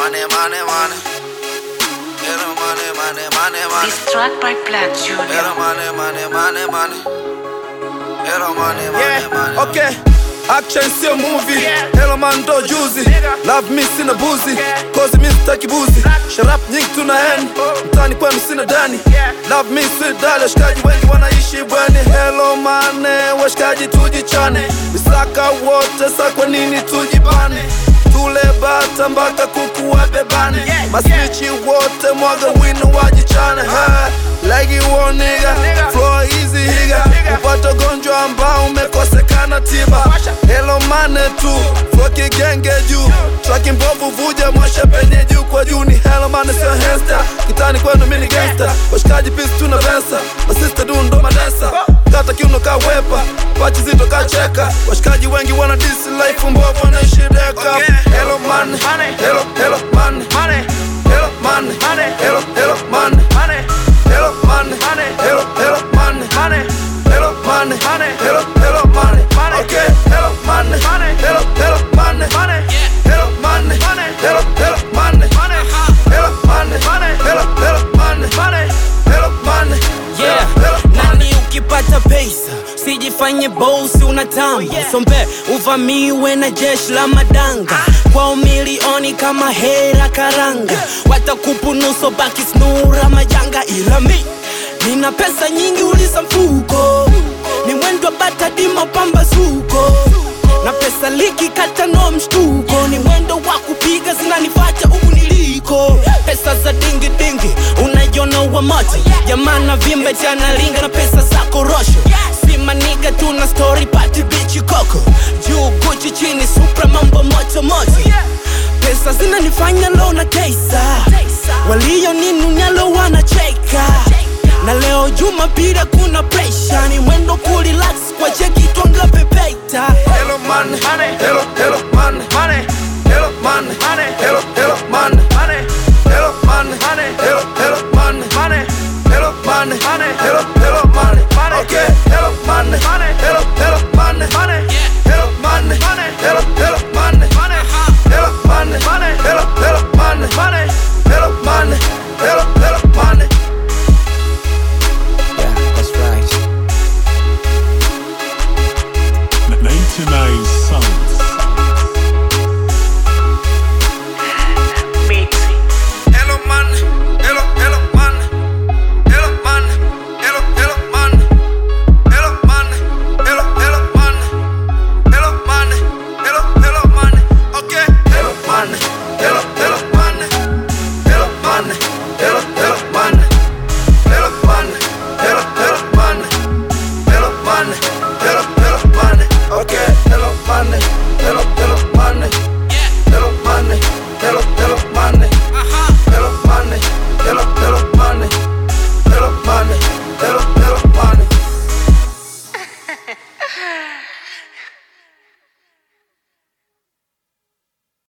money, money, money. Hello, money, money, money, money. This track by Black Junior. Hello, money, money, money, money. Hello, money, money, Yeah, money. okay. Action sio movie Hello man ndo juzi Love me sina buzi Kozi mi sitaki buzi Sharap nyingi tuna hen Mtani kwenu sina dani Love me sweet dali Washikaji wengi wanaishi bweni Hello mane Washikaji tujichane Misaka wote sa kwa nini tujibane Tule bata mpaka kuku wabebane Masnichi wote mwaga wino wajichane ha, Like you want nigga Flow easy higa Upata gonjwa ambao umekosekana tiba Hello mane tu Flow kigenge juu Traki mbovu vuja mwasha penye juu kwa juu ni hello mane sio hesta Kitani kwenu mini gangster Washikaji pisi tuna vensa Masista du ndo madensa Kata kiuno ka wepa Pachi zito ka cheka Washikaji wengi wana disi life mbovu wanaishi deka Hello mane Hello hello mane Hello mane Hello hello mane Hello money, hello, hello money, hello money, hello, hello money. Okay, hello money, hello, hello money, hello money, hello, hello money, hello money, hello, hello money, hello money, Yeah, hello money. nani ukipata pesa sijifanye bosi unatamba sombe uvamiwe na jeshi la madanga kwao milioni kama hera karanga watakupunuso baki snura majanga ila mi nina pesa nyingi uliza mfuko ni mwendo batadima pambazuko na pesa liki kata no mshtuko ni mwendo wa kupiga zinanifacha huku niliko pesa za dingi dingi unaiona wa moto jamana vimbe chanalinga na pesa za korosho simaniga tuna story pati bichi koko juu guchi chini supra mambo moto moto pesa zinanifanya lo na tesa walio ninunyalo wanacheka na leo jumapili kuna presha ni mwendo kurelax kwa cheki twanga pepeta Hello money, hello, hello money,